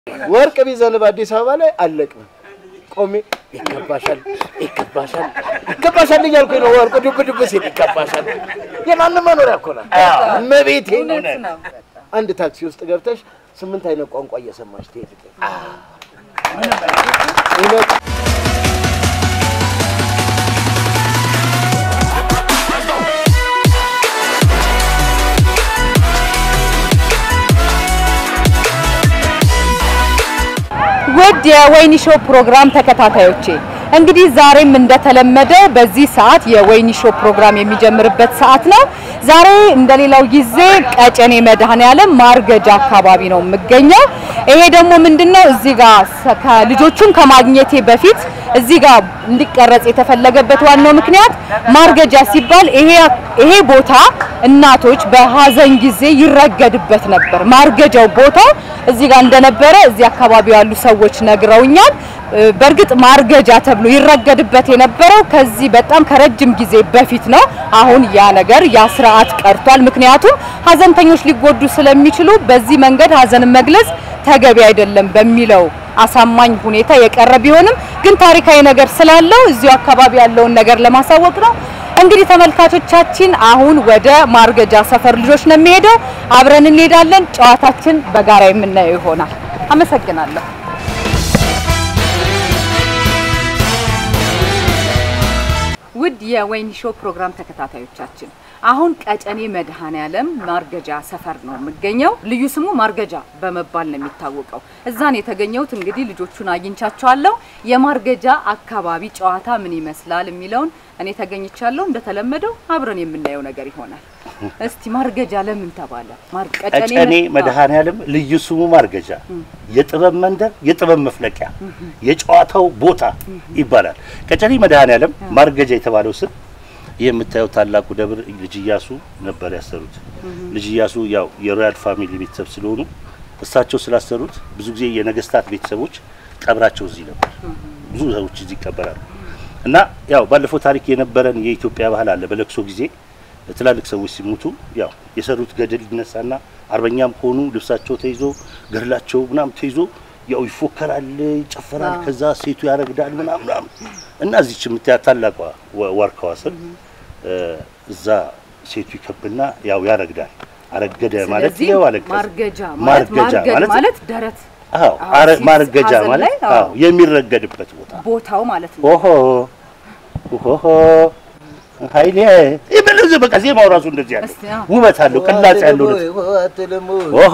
ወርቅ ቢዘንብ አዲስ አበባ ላይ አለቅም። ቆሜ ይገባሻል፣ ይገባሻል፣ ይገባሻል እያልኩኝ ነው። ወርቁ ዱብ ዱብ ሲል ይገባሻል። የማንም መኖሪያ እኮ ናት እመቤቴ። አንድ ታክሲ ውስጥ ገብተሽ ስምንት አይነት ቋንቋ እየሰማሽ ትሄድ እውነት ውድ የወይኒ ሾው ፕሮግራም ተከታታዮቼ እንግዲህ ዛሬም እንደተለመደ በዚህ ሰዓት የወይኒ ሾው ፕሮግራም የሚጀምርበት ሰዓት ነው። ዛሬ እንደሌላው ጊዜ ቀጨኔ መድኃኔዓለም ማርገጃ አካባቢ ነው የምገኘው። ይሄ ደግሞ ምንድነው እዚህ ጋር ሰ- ከልጆቹን ከማግኘቴ በፊት እዚህ ጋር እንዲቀረጽ የተፈለገበት ዋናው ምክንያት ማርገጃ ሲባል ይሄ ይሄ ቦታ እናቶች በሀዘን ጊዜ ይረገድበት ነበር። ማርገጃው ቦታው እዚህ ጋር እንደነበረ እዚህ አካባቢ ያሉ ሰዎች ነግረውኛል። እ፣ በእርግጥ ማርገጃ ተብሎ ይረገድበት የነበረው ከዚህ በጣም ከረጅም ጊዜ በፊት ነው። አሁን ያ ነገር ያ ስርዓት ቀርቷል። ምክንያቱም ሀዘንተኞች ሊጎዱ ስለሚችሉ በዚህ መንገድ ሀዘንን መግለጽ ተገቢ አይደለም በሚለው አሳማኝ ሁኔታ የቀረ ቢሆንም ግን ታሪካዊ ነገር ስላለው እዚሁ አካባቢ ያለውን ነገር ለማሳወቅ ነው። እንግዲህ ተመልካቾቻችን አሁን ወደ ማርገጃ ሰፈር ልጆች ነው የሚሄደው። አብረን እንሄዳለን። ጨዋታችን በጋራ የምናየው ይሆናል። አመሰግናለሁ። ውድ የወይኒ ሾው ፕሮግራም ተከታታዮቻችን አሁን ቀጨኔ መድኃኔዓለም ማርገጃ ሰፈር ነው የምገኘው። ልዩ ስሙ ማርገጃ በመባል ነው የሚታወቀው። እዛን የተገኘሁት እንግዲህ ልጆቹን አግኝቻቸዋለሁ። የማርገጃ አካባቢ ጨዋታ ምን ይመስላል የሚለውን እኔ ተገኝቻለሁ። እንደተለመደው አብረን የምናየው ነገር ይሆናል። እስቲ ማርገጃ ለምን ተባለ? ማር- ቀጨኔ መድኃኔዓለም ልዩ ስሙ ማርገጃ፣ የጥበብ መንደር፣ የጥበብ መፍለቂያ፣ የጨዋታው ቦታ ይባላል። ቀጨኔ መድኃኔዓለም ማርገጃ የተባለው ስም ይህ የምታየው ታላቁ ደብር ልጅ ኢያሱ ነበር ያሰሩት። ልጅ ኢያሱ ያው የሮያል ፋሚሊ ቤተሰብ ስለሆኑ እሳቸው ስላሰሩት ብዙ ጊዜ የነገስታት ቤተሰቦች ቀብራቸው እዚህ ነበር። ብዙ ሰዎች እዚህ ይቀበራሉ። እና ያው ባለፈው ታሪክ የነበረን የኢትዮጵያ ባህል አለ። በለቅሶ ጊዜ ትላልቅ ሰዎች ሲሞቱ ያው የሰሩት ገድል ይነሳና አርበኛም ከሆኑ ልብሳቸው ተይዞ ገድላቸው ምናምን ተይዞ ያው ይፎከራል፣ ይጨፈራል። ከዛ ሴቱ ያረግዳል ምናምን ምናምን እና እዚች የምታያት ታላቋ ወ- ዋርካዋ ስር እ፣ እዛ ሴቱ ይከብና ያው ያረግዳል። አረገደ ማለት ስለዚህ ያው አለቀሰ። ማርገጃ ማለት ማርገጃ ማርገድ ማለት ማለት ደረት አዎ አዎ፣ አረ- ሲስ- ማርገጃ ሀዘን ማለት ላይ፣ አዎ። አዎ የሚረገድበት ቦታ ቦታው ማለት ነው። ኦሆ ኦሆ ኃይሌ ይበለው ዘ በቃ ዜማው ራሱ እንደዚህ ያለው እስቲ፣ አዎ። ውበት አለው፣ ቅላጼ ያለው ነው። ኦሆ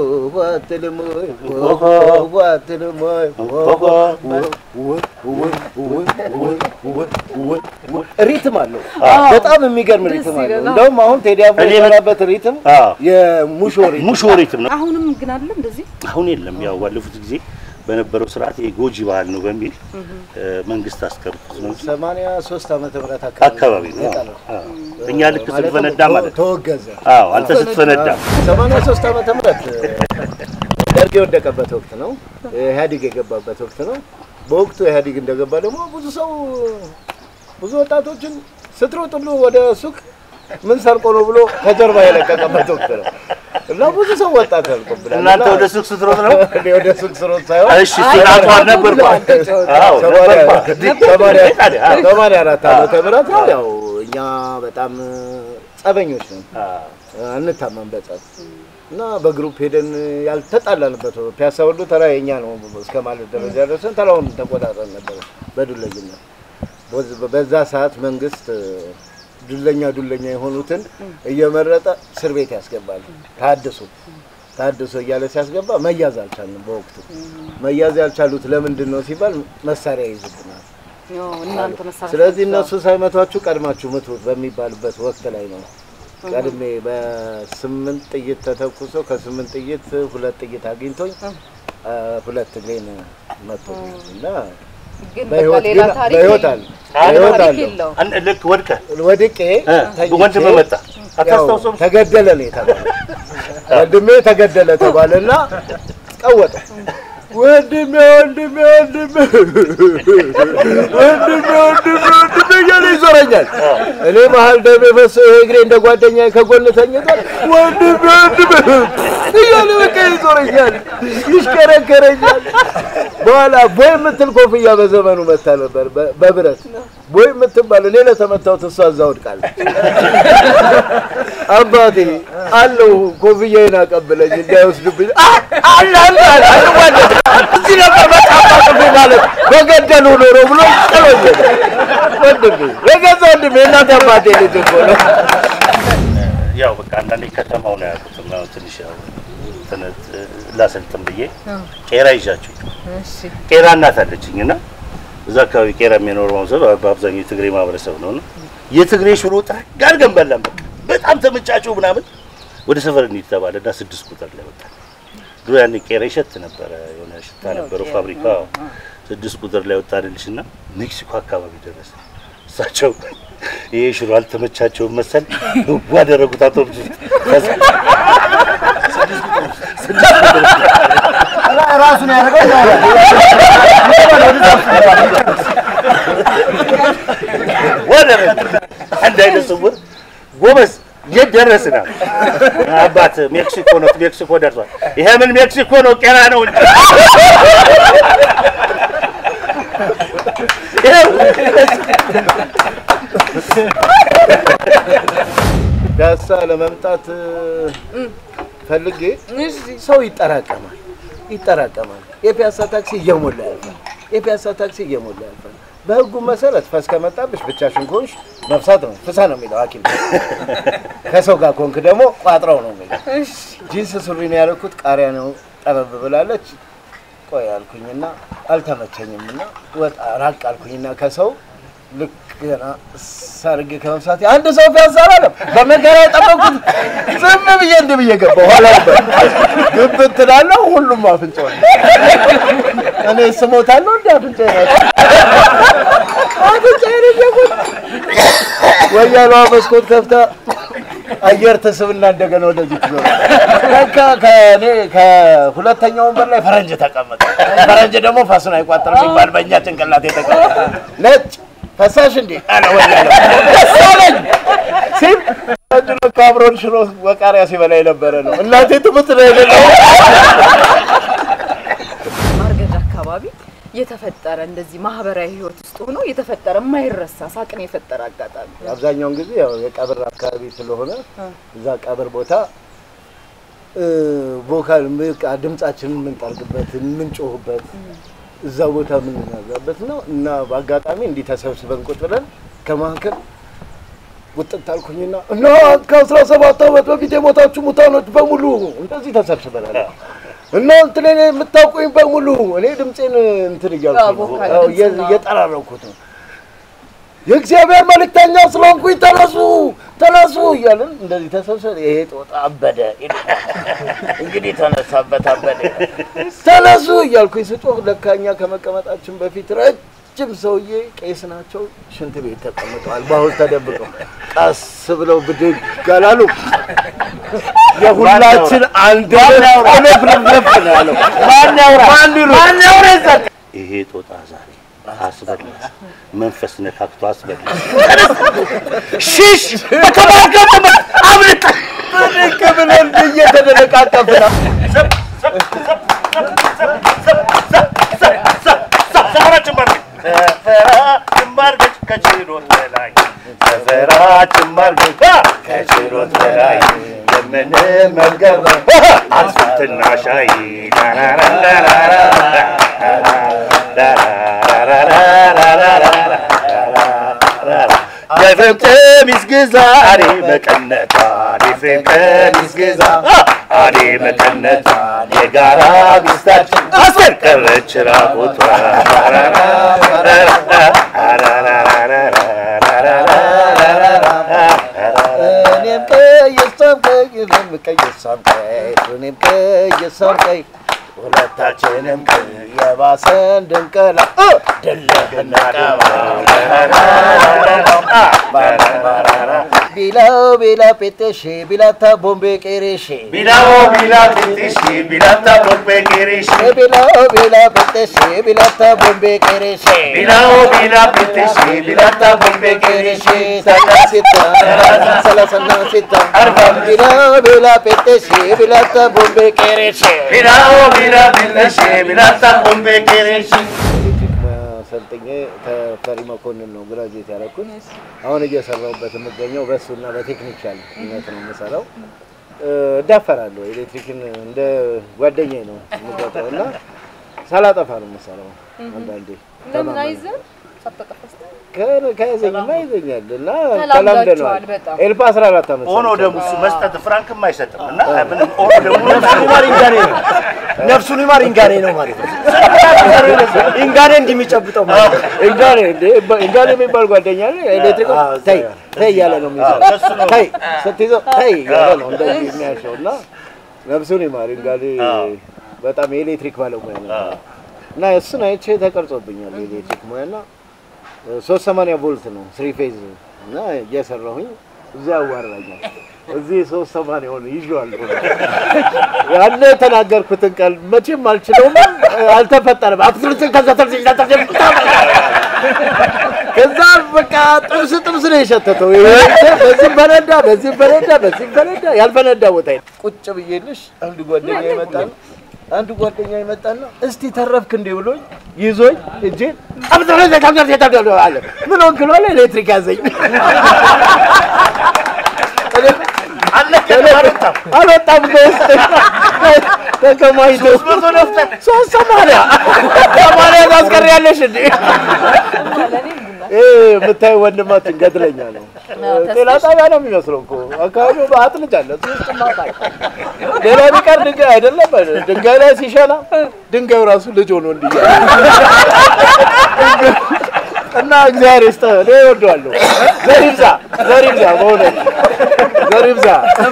ሪትም አለው። በጣም የሚገርም ሪትም ደስ አለው። ይላል። እንደውም አሁን ቴዲ አፍሮ እኔ የሰራበት ሪትም አዎ የሙሾ ሪትም ሙሾ ሪትም ነው። አሁንም ግን አለ እንደዚህ አሁን የለም። ያው ባለፉት ጊዜ በነበረው ስርዓት ይሄ ጎጂ ባህል ነው በሚል እ፣ መንግስት አስቀርቶት ነው እንጂ ሰማንያ ሶስት ዓመተ ምህረት አካባቢ ነው። የቀረው። አዎ። እኛ ልክ ማለትም ስትፈነዳ ማለት ነው። ተወገዘ። አዎ አንተ ስትፈነዳ ሰማንያ ሶስት ዓመተ ምህረት ደርግ የወደቀበት ወቅት ነው። ኢህአዴግ የገባበት ወቅት ነው። በወቅቱ ኢህአዴግ እንደገባ ደግሞ ብዙ ሰው ብዙ ወጣቶችን ስትሮጥ ሁሉ ወደ ሱቅ ምን ሰርቆ ነው ብሎ ከጀርባ የለቀቀበት ወቅት ነው እና ብዙ ሰው ወጣት ያልቆብናል። እናንተ ወደ ሱቅ ስትሮጥ ነው? እኔ ወደ ሱቅ ስሮጥ ሳይሆን እሺ ሲናቷ ነበር አዎ ሰማንያ ነበር ሰማንያ- ታዲያ አዎ። ሰማንያ አራት ዓመተ ምህረት ነው። ያው እኛ በጣም ጸበኞች ነን፣ አንታመን በጸብ እና በግሩፕ ሄደን ያልተጣላንበት ፒያሳ ሁሉ ተራ የኛ ነው እስከ ማለት ደረጃ ደርሰን ተራውን ተቆጣጠር ነበር በዱለኝነት። በዝ- በዛ ሰዓት መንግስት ዱለኛ ዱለኛ የሆኑትን እየመረጠ እስር ቤት ያስገባል። ታድሶ ታድሶ እያለ ሲያስገባ መያዝ አልቻልንም። በወቅቱ መያዝ ያልቻሉት ለምንድን ነው ሲባል መሳሪያ ይይዙብናል። እናንተ መሳሪያ ስለዚህ እነሱ ሳይመቷችሁ ቀድማችሁ ምቱት በሚባልበት ወቅት ላይ ነው ቀድሜ በስምንት ጥይት ተተኩሶ ከስምንት ጥይት ሁለት ጥይት አግኝቶኝ አ፣ ሁለት እግሬን መቶኛል እና ግን በቃ በህይወት ሌላ ግን ታሪክ በህይወት የለም። አለ በህይወት ታሪክ አለው የለውም። አንድ ልክ ወድቀህ ወድቄ እ፣ ተኝቼ ወንድም መጣ ያው አታስታውሰውም? ተገደለ ነው የተባለ። ወንድሜ ተገደለ ተባለና ቀወጠ። ወንድሜ ወንድሜ ወንድሜ ወንድሜ ወንድሜ ወንድሜ እያለ ይዞረኛል። እኔ መሀል ደም የፈሰሰው ይሄ እግሬ እንደ ጓደኛ ከጎን ተኝቷል። ወንድሜ ወንድሜ እያለ በቃ ይዞረኛል፣ ይሽከረከረኛል። በኋላ ቦይ የምትል ኮፍያ በዘመኑ መታ ነበር በ- በብረት ቦይ የምትባል እኔ ለተመታሁት እሷ እዛ ወድቃለች። አባቴ አለው ኮፍያዬን አቀብለኝ እንዳይወስድብኝ አ- አለ አለ አለ አይዋደድ እዚህ ነበር በጣም አቅፌ ማለት በገደሉ ኖሮ ብሎ ጥሎኝ ሄደ። ወንድሜ የገዛ ወንድሜ እናት አባቴ ልጅ እኮ ነው። ያው በቃ አንዳንዴ ከተማው ነው ያልኩት እና ትንሽ ያው ትነት ላሰልጥን ብዬ ቄራ ይዣችሁ ቄራ እናት አለችኝ እና እዛ አካባቢ ቄራ የሚኖረው ሰው በአብዛኛው የትግሬ ማህበረሰብ ነው እና የትግሬ ሽሮ ጥረግ አድርገን በላን። በቃ በጣም ተመቻቸው ምናምን ወደ ሰፈር እንሂድ ተባለ እና ስድስት ቁጥር ላይ ወጣ። ድሮ ያኔ ቄራ ይሸት ነበረ፣ የሆነ ሽታ ነበረው ፋብሪካ። ስድስት ቁጥር ላይ ወጣንልሽ እና ሜክሲኮ አካባቢ ደረሰ። እሳቸው ይሄ ሽሮ አልተመቻቸውም መሰል ህጉ አደረጉት አውቶቡስ ውስጥ። ከዛ ራሱን ያደረገው ወደ አንድ አይነት ስውር ጎበዝ የት ደረስን? አሉ። አባት ሜክሲኮ ነው፣ ሜክሲኮ ደርሷል። ይሄ ምን ሜክሲኮ ነው? ቄራ ነው እንጂ ይኸው ፒያሳ ለመምጣት ፈልጌ ሰው ይጠራቀማል ይጠራቀማል። የፒያሳ ታክሲ እየሞላ ያልፋል። የፒያሳ ታክሲ እየሞላ ያልፋል። በህጉ መሰረት ፈስ ከመጣብሽ ብቻሽን ከሆንሽ መብሳት ነው ፍሳ ነው የሚለው ሐኪም ከሰው ጋር ኮንክ ደግሞ ቋጥረው ነው የሚለው። ጂንስ ሱሪ ነው ያደረኩት። ቃሪያ ነው ጠበብ ብላለች። ቆይ አልኩኝና አልተመቸኝም እና ወጣ ራቅ አልኩኝና ከሰው ልክ ገና ሰርግ ከመብሳት አንድ ሰው ፒያሳ አላለም። በመከራ የጠበቁት ዝም ብዬ እንዲህ ብዬ ገባሁ። ኋላ ግብት ትላለሁ። ሁሉም አፍንጫ ነው። እኔ ስሞታለሁ እንደ አፍንጫ ነው አፍንጫ ነው ወያሏ መስኮት ከፍታ አየር ትስብና እንደገና ወደዚህ ትዞር። ለካ ከእኔ ከሁለተኛው ወንበር ላይ ፈረንጅ ተቀመጠ። ፈረንጅ ደግሞ ፋሱን አይቋጠርም ሲባል በእኛ ጭንቅላት የተቀመጠ ነጭ ፈሳሽ እንዴ አለ ወያሏ። ደስ አለኝ ሲል ፈረንጅ ለካ አብሮን ሽሮ ወቃሪያ ሲበላ የነበረ ነው። እናቴ ትሙት ነው የሌለው ማርገድ አካባቢ የተፈጠረ እንደዚህ ማህበራዊ ህይወት ውስጥ ሆኖ የተፈጠረ የማይረሳ ሳቅን የፈጠረ አጋጣሚ አብዛኛውን ጊዜ ያው የቀብር አካባቢ ስለሆነ እዛ ቀብር ቦታ እ፣ ቮካል በቃ ድምጻችንን የምንጠርግበት የምንጮህበት እዛ ቦታ የምንናዛበት ነው እና በአጋጣሚ እንዲህ ተሰብስበን ቁጭ ብለን ከመካከል ውጥት አልኩኝና እና ከአስራ ሰባት ዓመት በፊት የሞታችሁ ሙታኖች በሙሉ እንደዚህ ተሰብስበናል እና እንትን እኔ የምታውቁኝ በሙሉ እኔ ድምፄን እንትን እያልኩ ነው፣ ቮካል አዎ፣ ድምፅ ነው። እየጠራረኩት ነው የእግዚአብሔር መልእክተኛ ስለሆንኩኝ ተነሱ ተነሱ እያልን እንደዚህ ተሰብሰብ። ይሄ ጦጣ አበደ እንግዲህ ተነሳበት አበደ ተነሱ እያልኩኝ ስጮህ ለካኛ ከመቀመጣችን በፊት ረጅም ሰውዬ ቄስ ናቸው ሽንት ቤት ተቀምጠዋል። በአሁን ተደብቀው ቀስ ብለው ብድግ አላሉ። የሁላችን አንድ ፍልፍልፍ ነው ያለው። ማን ያውራ ማን ያውራ ይዘቅ ይሄ ጦጣ ዛሬ አስበላሽ፣ መንፈስ ነካክቶ አስበላሽ። ሽሽ በተባርከበ አብልጥ ብድግ ብለን እየተደነቃቀፍን ሰፈራችን ማርገች ሰፈራችን ማርገች ከችሎት በላይ ሰፈራችን ማርገች ከችሎት በላይ የምንመገበው አትክልትና ሻይ የፍሬም ቀሚስ ግዛ አኔ መቀነቷ የፍሬም ቀሚስ ግዛ አኔ መቀነቷ የጋራ ሚስታችን አስቀረች ራቁቷ እኔም ቀይ እሷም ቀይ እኔም ቀይ እሷም ቀይ እኔም ቀይ እሷም ቀይ ሁለታችንም ቀይ የባሰን ድንቀላ ድል ብናቀባ ቢላው ቢላ ጴጤሼ ቢላታ ቦምቤ ቄሬሼ ቢላዎ ቢላ ጤጤሼ ቢላታ ቦምቤ ቄሬሼ ቢላው ቢላ ጴጤሼ ቢላታ ቦምቤ ቄሬሼ ቢላዎ ቢላ ጤጤሼ ቢላታ ቦምቤ ቄሬሼ ሰላሲታ ሰላሳና ሲታ ቢላው ቢላ ጴጤሼ ቢላታ ቦምቤ ቄሬሼ ቢላዎ ቢላ ጤጤሼ ቢላታ ቦምቤ ቄሬሼ ኤሌክትሪክ ማሰልጠኛ ተፈሪ መኮንን ነው ግራጁዌት ያደረኩት። አሁን እየሰራሁበት የምገኘው በእሱና በቴክኒሻልነት ነው የምሰራው። እዳፈራለሁ። ኤሌክትሪክን እንደ ጓደኛዬ ነው የምቆጥረው እና ሳላጠፋ ነው የምሰራው። አንዳንዴ ለምን አይዘን ሳታጠፋስ ከ- ከያዘኝማ ይዘኛል እና ተላምዳችኋል ተላምደነዋል። በጣም። ኤልፓ 14 ዓመት ሆኖ ሰርቻለሁ። ደግሞ እሱ መስጠት ፍራንክም አይሰጥም እና ምንም ሆኖ ደግሞ ነፍሱን ይማር ኢንጋኔ ነው። ነፍሱን ይማር ኢንጋኔ ነው ማለት ነው። ኢንጋኔ እንዲሚጨብጠው ማለት ነው። እንጋኔ እንዴ እንጋኔ የሚባል ጓደኛ አለ። ኤሌክትሪክ አዎ፣ ተይ ተይ እያለ ነው አዎ፣ እሱ የሚይዘው። ነው። ተይ ስትይዘው ተይ እያለ ነው እንደዚህ የሚያሸው እና ነፍሱን ይማር እንጋኔ አዎ። በጣም የኤሌክትሪክ ባለሙያ ነው አዎ። እና እሱን አይቼ ተቀርጾብኛል የኤሌክትሪክ ሙያ እና ሶስት ሰማንያ ቮልት ነው ስሪ ፌዝ እና እየሰራሁኝ እዚያ ያዋራኛል። እዚህ ሶስት ሰማንያውን ይዤዋለሁ። ያን የተናገርኩትን ቃል መቼም አልችለውም፣ አልተፈጠረም። አፍስልስል ከዛ ተርሲሽ ከዛ በቃ ጥብስ ጥብስ ነው የሸተተው። በዚህም ፈነዳ፣ በዚህም ፈነዳ፣ በዚህም ፈነዳ። ያልፈነዳ ቦታ የለም። ቁጭ ብዬልሽ አንድ ጓደኛ ይመጣል አንድ ጓደኛ ይመጣና እስቲ ተረፍክ እንዴ ብሎኝ ይዞኝ እጄ አለ። ምን ሆንክ ነው አለ። ኤሌክትሪክ ያዘኝ። አልወጣም ከውስጥ ተከማይቶ ሶስት ሰማንያ ሰማንያ ታስቀሪያለሽ እንዴ? ይሄ የምታየው ወንድማችን ገድለኛ ነው። ጤና ጣቢያ ነው የሚመስለው እኮ አካባቢው በአጥልጅ አለ። እሱ ውስጥ ማታ ሌላ ቢቀር ድንጋይ አይደለም ድንጋይ ላይ ሲሸና ድንጋዩ ራሱ ልጅ ሆኖ እንዲያ እና እግዚአብሔር ይስጥህ። እኔ እወደዋለሁ። ዘር ይብዛ፣ ዘር ይብዛ፣ በእውነት ዘር ይብዛ።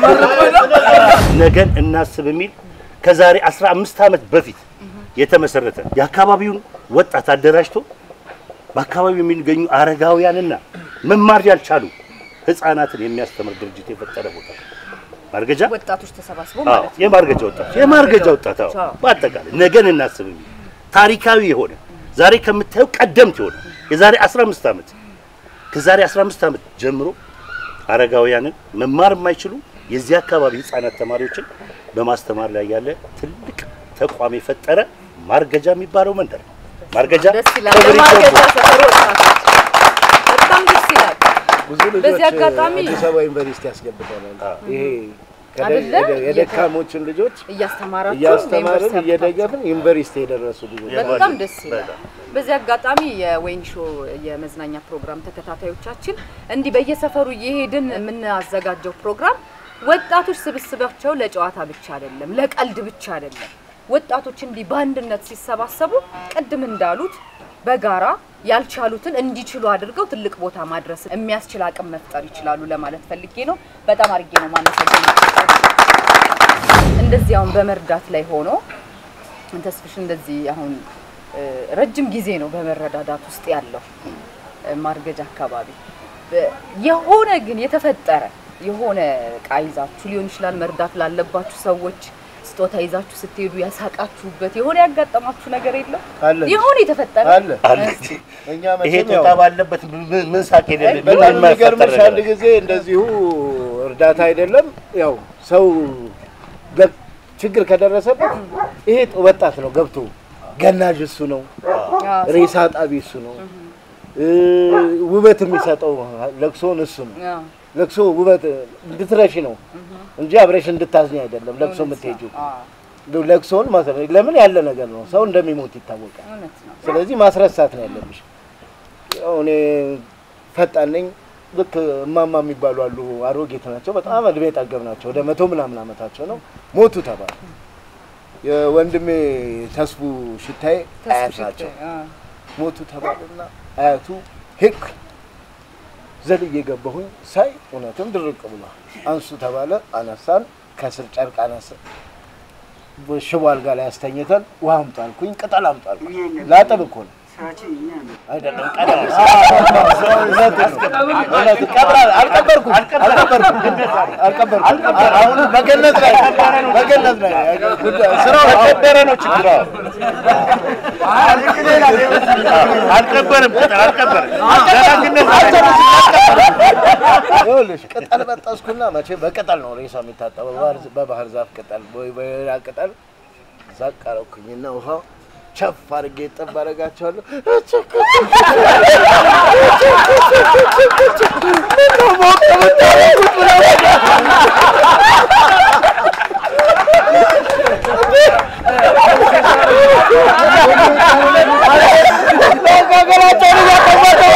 ነገን እናስብ የሚል ከዛሬ 15 ዓመት በፊት የተመሰረተ የአካባቢውን ወጣት አደራጅቶ በአካባቢው የሚገኙ አረጋውያንና መማር ያልቻሉ ህፃናትን የሚያስተምር ድርጅት የፈጠረ ቦታ ነው። ማርገጃ ወጣቶች ተሰባስበው አዎ፣ ማለት ነው። የማርገጃ ወጣት የማርገጃ ወጣት አዎ፣ አዎ። በአጠቃላይ ነገን እናስብ የሚል ታሪካዊ የሆነ ዛሬ ከምታየው ቀደምት የሆነ የዛሬ 15 ዓመት ከዛሬ 15 ዓመት ጀምሮ አረጋውያንን መማር የማይችሉ የዚህ አካባቢ ህፃናት ተማሪዎችን በማስተማር ላይ ያለ ትልቅ ተቋም የፈጠረ ማርገጃ የሚባለው መንደር ነው። ማርገጃ ደስ ይላል። ክብር ለማርገጃ ይገባዋል። ሰፈር ወጣቶች በጣም ደስ ይላል። ብዙ ልጆች በዚህ አጋጣሚ- አዲስ አበባ ዩኒቨርሲቲ ያስገብተናል። ይሄ ከደ- አይደለ? የደ- የደካሞችን ልጆች እያስተማራችሁ እያስተማርን ለዩኒቨርሲቲ እየደገፍን ዩኒቨርሲቲ የደረሱ ልጆች በጣም ደስ ይላል። በጣም። በዚህ አጋጣሚ የወይን ሾ የመዝናኛ ፕሮግራም ተከታታዮቻችን እንዲህ በየሰፈሩ እየሄድን የምናዘጋጀው ፕሮግራም ወጣቶች ስብስባቸው ለጨዋታ ብቻ አይደለም፣ ለቀልድ ብቻ አይደለም። ወጣቶች እንዲህ በአንድነት ሲሰባሰቡ ቅድም እንዳሉት በጋራ ያልቻሉትን እንዲችሉ አድርገው ትልቅ ቦታ ማድረስ የሚያስችል አቅም መፍጠር ይችላሉ ለማለት ፈልጌ ነው። በጣም አድርጌ ነው ማመሰግነው። እንደዚህ አሁን በመርዳት ላይ ሆኖ ተስፍሽ እንደዚህ አሁን እ፣ ረጅም ጊዜ ነው በመረዳዳት ውስጥ ያለው እ፣ ማርገጃ አካባቢ በ- የሆነ ግን የተፈጠረ የሆነ እቃ ይዛችሁ ሊሆን ይችላል መርዳት ላለባችሁ ሰዎች ስጦታ ይዛችሁ ስትሄዱ ያሳቃችሁበት የሆነ ያጋጠማችሁ ነገር የለም? አለ የሆነ የተፈጠረ አለ አለ። እኛ ይሄ መቼም ያው ጦጣ ባለበት ምን- ምን ሳቅ የሌለ ምን በጣም የማይፈጠር የሚገርምሽ አንድ ነገር ጊዜ እንደዚሁ እርዳታ አይደለም ያው ሰው ገ- ችግር ከደረሰበት ይሄ ወጣት ነው ገብቶ ገናዥ እሱ ነው፣ አዎ፣ ሬሳ ጣቢ እሱ ነው፣ እ፣ ውበት የሚሰጠው ለቅሶን እሱ ነው። አዎ፣ ለቅሶ ውበት እንድትረሺ ነው እንጂ አብረሽ እንድታዝኝ አይደለም። ለቅሶ የምትሄጂው አዎ፣ ለቅሶን ማስረ ለምን ያለ ነገር ነው። ሰው እንደሚሞት ይታወቃል። እውነት ነው። ስለዚህ ማስረሳት ነው ያለብሽ። ያው እኔ ፈጣን ነኝ። ልክ እማማ የሚባሉ አሉ፣ አሮጌት ናቸው፣ በጣም እድሜ ጠገብ ናቸው። ወደ መቶ ምናምን ዓመታቸው ነው። ሞቱ ተባለ። የወንድሜ ተስፉ ሽታዬ አያት ተስፍሽ ናቸው። አዎ፣ ሞቱ ተባለና አያቱ ሄክ ዘልዬ ገባሁኝ ሳይ እውነትም ድርቅ ብሏል። አንሱ ተባለ። አነሳን። ከስር ጨርቅ አነሳ ሽቦ አልጋ ላይ አስተኝተን ውሃ አምጡ አልኩኝ። ቅጠል አምጡ አልኩኝ። ላጥብ እኮ ነው። አይደለም ቀዳ አልቀበርኩም አልቀበርኩም አሁን በገነት ላይ በገነት ላይ ስራው ከበረ ነው ችግሯ። አልቀበርም ቅጠል አልቀበርም። ደጋግነት ይኸውልሽ ቅጠል በጠስኩና መቼ በቅጠል ነው ሬሳ የሚታጠበው፣ በባህር- በባህር ዛፍ ቅጠል ወይ በሌላ ቅጠል ዛቅ አረኩኝና ውሃ ቸፍ አድርጌ ጠብ አደርጋቸዋለሁ። ምነው ሞቅ የምታደርጉት ብለው መጋገላቸውን እያጠባቸው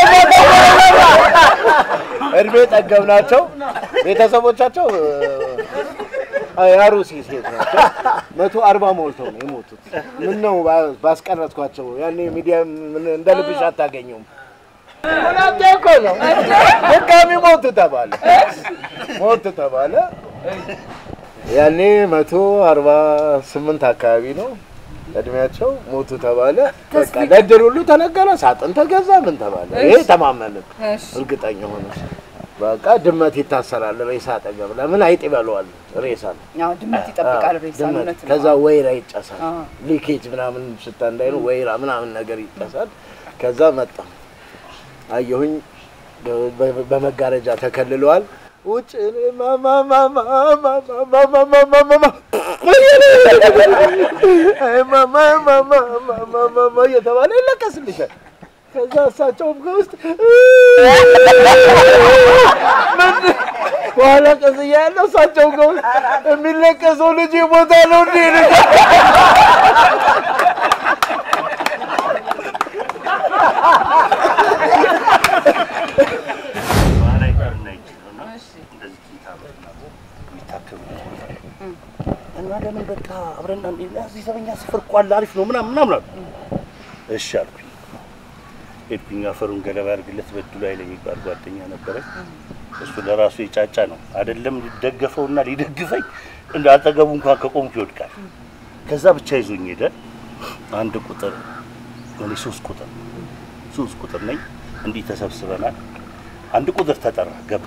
እድሜ ጠገብ ናቸው። ቤተሰቦቻቸው እ፣ የአሩሲ ሴት ናቸው። መቶ አርባ ሞልተው ነው የሞቱት። ምን ነው ባ- ባስቀረጥኳቸው። ያኔ ሚዲያ ምን እንደ ልብሽ አታገኘውም። ሁለቴ እኮ ነው ድጋሚ ሞቱ ተባለ፣ ሞቱ ተባለ። ያኔ መቶ አርባ ስምንት አካባቢ ነው እድሜያቸው። ሞቱ ተባለ። በቃ ለእድር ሁሉ ተነገረ። ሳጥን ተገዛ። ምን ተባለ። ይሄ ተማመንን እርግጠኛ ሆነ። በቃ ድመት ይታሰራል ሬሳ አጠገብ። ለምን አይጥ ይበለዋል ሬሳ ነው። ያው ድመት ይጠብቃል ሬሳ ድመት። እውነት ነው። ከዛ ወይራ ይጨሳል። አዎ። ሊኬጅ ምናምን ሽታ እንዳይሉ ወይራ ምናምን ነገር ይጨሳል። ከዛ መጣ አየሁኝ፣ በ- በ- በመጋረጃ ተከልለዋል። ውጭ እኔ ማማ ማማ ማማ ማማ ማማ ማማ አይ ማማ ማማ ማማ ማማ እየተባለ ይለቀስልሻል። ከዛ እሳቸውም ከውስጥ በኋላ ቀስ እያለሁ እሳቸውም ከውስጥ የሚለቀሰው ልጅ ቦታ ነው እንዴ ልጅ ባህላዊ ሕክምና ይችላል እና እንደዚህ ኪንታሮት ምናምን የሚታከሙ እና ለምን በቃ አብረን አንዴ እዚህ ዘበኛ ስፍር እኮ አለ አሪፍ ነው ምናምን ምናምን አሉ። እሺ አልኩኝ። ሄድኩኝ። አፈሩን ገለባ ያድርግለት በድሉ ኃይል የሚባል ጓደኛ ነበረኝ። እሱ ለራሱ የጫጫ ነው አይደለም ሊደገፈውና ሊደግፈኝ እንደ አጠገቡ እንኳን ከቆምኩ ይወድቃል። ከዛ ብቻ ይዞኝ ሄደ። አንድ ቁጥር እኔ ሶስት ቁጥር ሶስት ቁጥር ነኝ። እንዲህ ተሰብስበናል። አንድ ቁጥር ተጠራ ገባ።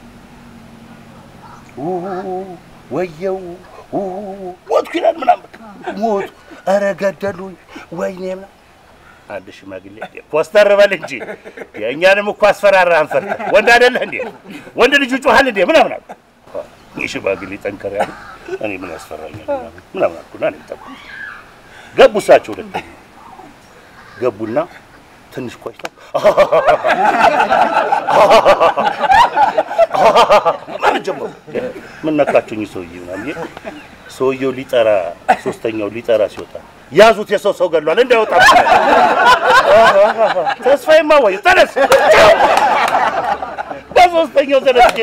ው- ወየው ው- ሞትኩ ይላል ምናምን በቃ ሞቱ። ኧረ ገደሉኝ ወይኔ ምናምን አንድ ሽማግሌ እንዴ ኮስተር በል እንጂ የእኛንም እኮ አስፈራራ አንፈርተ ወንድ አይደለህ እንዴ ወንድ ልጅ ጮሃል እንዴ ምናምን አሉ። ይህ ሽማግሌ ጠንከር ያሉ እኔ ምን ያስፈራኛል ምናምን ምናምን አልኩና እኔ ጠቁ ገቡ እሳቸው ሁለተኛ ገቡና ትንሽ ቆይተው ማለት ጀመሩ። ምን ነካቸው እኚህ ሰውዬ ምናምን ብዬ ሰውየው ሊጠራ ሶስተኛው ሊጠራ ሲወጣ ያዙት፣ የሰው ሰው ገድሏል እንዳይወጣ። ተስፋዬማ ወይ ተነስ፣ በሶስተኛው ተነስ።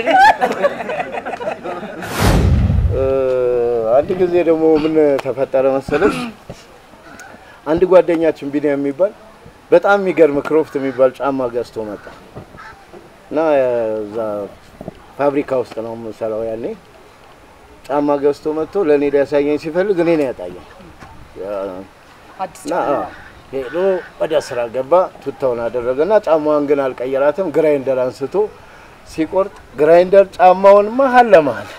እ፣ አንድ ጊዜ ደግሞ ምን ተፈጠረ መሰለሽ? አንድ ጓደኛችን ቢኒያም የሚባል በጣም የሚገርም ክሮፍት የሚባል ጫማ ገዝቶ መጣ እና እዛ ፋብሪካ ውስጥ ነው የምሰራው ያኔ። ጫማ ገዝቶ መጥቶ ለእኔ ሊያሳየኝ ሲፈልግ እኔ ነው ያጣየኝ። አዲስ እና አዎ፣ ሄዶ ወደ ስራ ገባ። ቱታውን አደረገና ጫማዋን ግን አልቀየራትም። ግራይንደር አንስቶ ሲቆርጥ ግራይንደር ጫማውን መሀል ለመሀል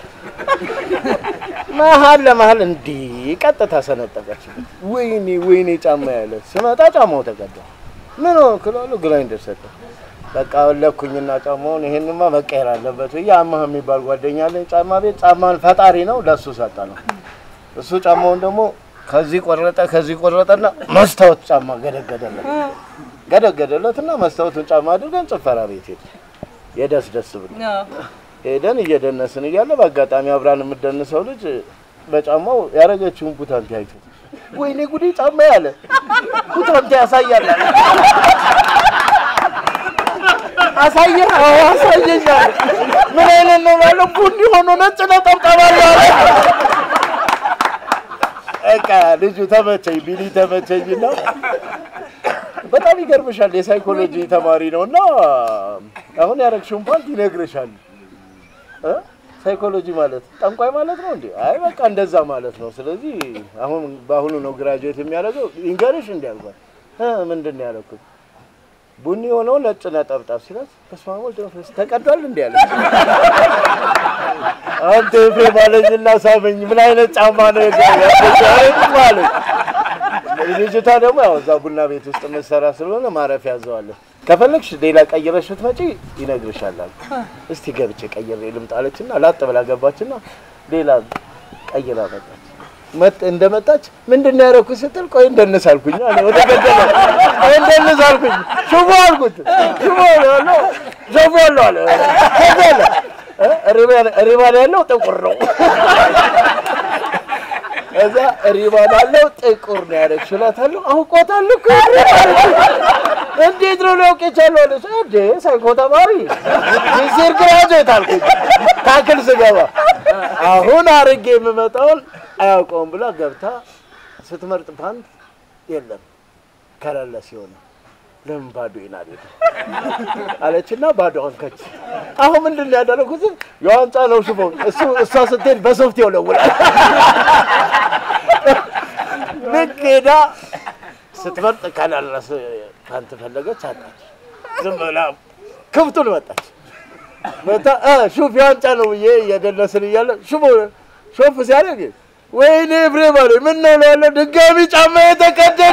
መሀል ለመሀል እንዲህ ቀጥታ ሰነጠቀችበት። ወይኔ ወይኔ ጫማ ያለ ስመጣ ጫማው ተቀዳ። ምን ሆንክ እላለሁ። ግራይንደር ሰጠ። በቃ ለኩኝና ጫማውን ይሄንማ መቀየር አለበት ብዬ አማህ የሚባል ጓደኛ አለኝ ጫማ ቤት። ጫማን ፈጣሪ ነው ለሱ ሰጠ ነው። እሱ ጫማውን ደግሞ ከዚህ ቆረጠ ከዚህ ቆረጠና መስታወት ጫማ ገደገደለት ገደገደለትና መስታወቱን ጫማ አድርገን ጭፈራ ቤት ሄድ የደስ ደስ ብሎ ሄደን እየደነስን እያለ በአጋጣሚ አብራን የምትደንሰው ልጅ በጫማው ያረገችውን ቡታንቲ አይቶ ወይኔ ጉዴ ጫማ ያለ ቡታንቲ ያሳያል አለ። አሳየ አዎ አሳየኝ አለ። ምን አይነት ነው ባለው ቡኒ ሆኖ ነጭ ነጠብጣብ አለው አለ። በቃ ልጁ ተመቸኝ፣ ቢኒ ተመቸኝ እና በጣም ይገርምሻል። የሳይኮሎጂ ተማሪ ነው እና አሁን ያረግሽውን ፓንት ይነግርሻል። እ? ሳይኮሎጂ ማለት ጠንቋይ ማለት ነው እንዴ? አይ በቃ እንደዛ ማለት ነው። ስለዚህ አሁን በአሁኑ ነው ግራጁዌት የሚያደርገው። ይንገርሽ እንዲ ያልኳት እ ምንድን ነው ያለኩት? ቡኒ የሆነው ነጭ ነጠብጣብ ሲላት በስመ አብ ወወልድ ወመንፈስ ቅዱስ ተቀዷል እንዴ አለች። አንተ ኤፍሬም አለኝና ሳመኝ። ምን አይነት ጫማ ነው የገዛኸው ማለት ልጅቷ ደግሞ ያው እዛ ቡና ቤት ውስጥ የምትሰራ ስለሆነ ማረፊያ ያዘዋለሁ። ከፈለግሽ ሌላ ቀይረሽ ብትመጪ ይነግርሻል አሉ። እስቲ ገብቼ ቀይሬ ልምጣ አለችና ላጥ ብላ ገባችና ሌላ ቀይራ መጣች። መጥ እንደመጣች ምንድን ነው ያደረኩት ስትል ቆይ እንደንስ አልኩኝ አለ። ወደ ገደለ ቆይ እንደንስ አልኩኝ። ሽቦ አልኩት። ሽቦ ያለው ሽቦ ያለው አለ ሽቦ ያለው እ ሪባን ሪባን ያለው ጥቁር ነው። እዛ ሪባን ያለው ጥቁር ነው ያደረግሽው እላታለሁ። አውቆታል እኮ እንዴት ነው ሊያውቅ የቻለው አለች። እንዴ ሳይኮ ተማሪ ዚር ግራጁዌት አልኩኝ ታክል ስገባ አሁን አርጌ የምመጣውን አያውቀውም ብላ ገብታ ስትመርጥ ፓንት የለም ከለለ ሲሆን ለምን ባዶ ይናል አለችና ባዶ አንከች። አሁን ምንድን ነው ያደረኩት? የዋንጫ ነው ሽፎ እሱ እሷ ስትሄድ በሶፍት ይወለውላል። ልክ ሄዳ ስትመርጥ ከለለ ፓንት ፈለገች፣ አጣች። ዝም ብላ ክፍቱን መጣች። መታ ሹፍ የዋንጫ ነው ብዬ እየደነስን እያለ ሽፎ ሾፍ ሲያደርግ ወይኔ ኤፍሬም አለኝ። ምን ነው እለዋለሁ። ድጋሚ ጫማ የተቀደደ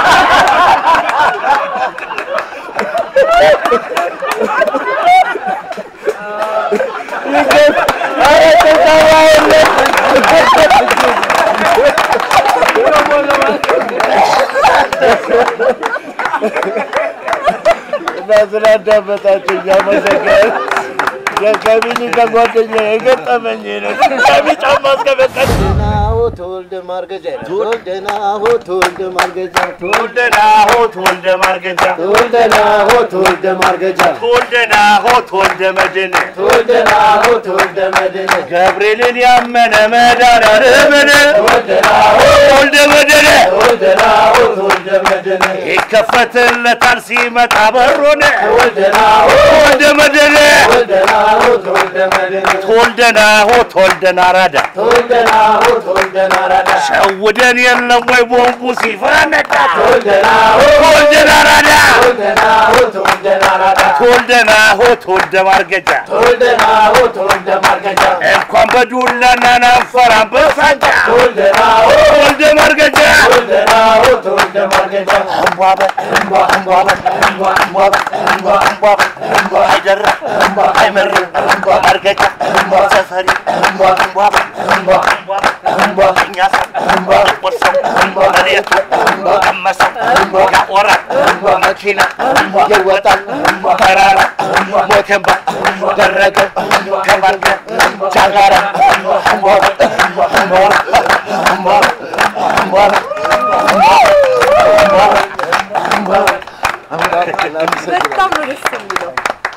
እና ስላዳመጣችሁ እያመሰገን ከቢኒ ከጓደኛ የገጠመኝ ነው። ድጋሚ ጫማ እስከበቀል ናሆ ተወልደ ማርገጃ ይላል። ተወልደ ናሆ ተወልደ ማርገጃ ተወልደ ናሆ ተወልደ ማርገጃ ተወልደ ናሆ ተወልደ ማርገጃ ተወልደ ናሆ ተወልደ መድን ተወልደ ናሆ ተወልደ መድን ገብርኤልን ያመነ መድኃኒዓለምን ተወልደ ናሆ ተወልደ መድን ተወልደ ናሆ ተወልደ መድን ይከፈትለታል ሲመጣ በሩን ተወልደ ናሆ ተወልደ መድን ተወልደ ናሆ ተወልደ መድን ተወልደ ናሆ ተወልደ ናራዳ ተወልደ ናሆ ተወልደ ናራዳ ሸውደን የለም ወይ ቦምቡ ሲፈነዳ ተወልደ ናሆ ተወልደ ናራዳ ተወልደ ናሆ ተወልደ ናራዳ ተወልደ ናሆ ተወልደ ማርገጃ ተወልደ ናሆ ተወልደ ማርገጃ እንኳን በዱላና ናንፈራም በሳንጃ ተወልደ ናሆ ተወልደ ማርገጃ ተወልደ ናሆ ተወልደ ማርገጃ እምቧበ እምቧ እምቧ እምቧ እምቧበ እምቧበ እምቧ አይደራ አይመር ማርገጃ ሰፈሪ እምቧበ እምቧበ እኛ ሰው ጥቁር ሰው መሬቱ ቀመሰው ያቆራል መኪና ይወጣል ተራራ ሞቴምባ ደረገው ከባርገ ጃጋራ እምቧበ እምቧበ እምቧበ እምቧበ በጣም ነው ደስ የሚለው።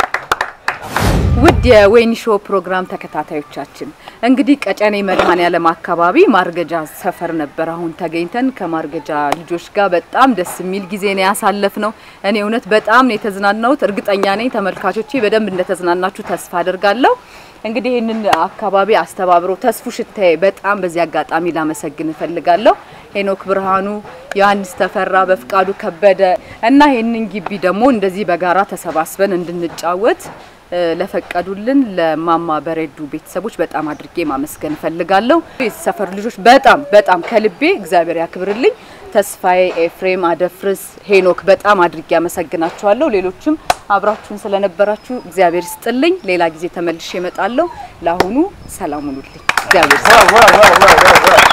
ውድ የወይኒ ሾው ፕሮግራም ተከታታዮቻችን እንግዲህ ቀጨኔ መድኃኔዓለም አካባቢ ማርገጃ ሰፈር ነበር አሁን ተገኝተን ከማርገጃ ልጆች ጋር በጣም ደስ የሚል ጊዜ ነው ያሳለፍነው። እኔ እውነት በጣም ነው የተዝናናሁት። እርግጠኛ ነኝ ተመልካቾቼ በደንብ እንደተዝናናችሁ ተስፋ አደርጋለሁ። እንግዲህ ይህንን አካባቢ አስተባብሮ ተስፉ ሽታዬ በጣም በዚህ አጋጣሚ ላመሰግን እፈልጋለሁ። ሄኖክ ብርሃኑ፣ ዮሐንስ ተፈራ፣ በፍቃዱ ከበደ እና ይህንን ግቢ ደግሞ እንደዚህ በጋራ ተሰባስበን እንድንጫወት ለፈቀዱልን ለማማ በሬዱ ቤተሰቦች በጣም አድርጌ ማመስገን እፈልጋለሁ። የሰፈር ልጆች በጣም በጣም ከልቤ እግዚአብሔር ያክብርልኝ። ተስፋዬ፣ ኤፍሬም፣ አደፍርስ፣ ሄኖክ በጣም አድርጌ አመሰግናችኋለሁ። ሌሎችም አብራችሁን ስለነበራችሁ እግዚአብሔር ይስጥልኝ። ሌላ ጊዜ ተመልሼ እመጣለሁ። ለአሁኑ ሰላም ሁኑልኝ። እግዚአብሔር ይስጥልኝ።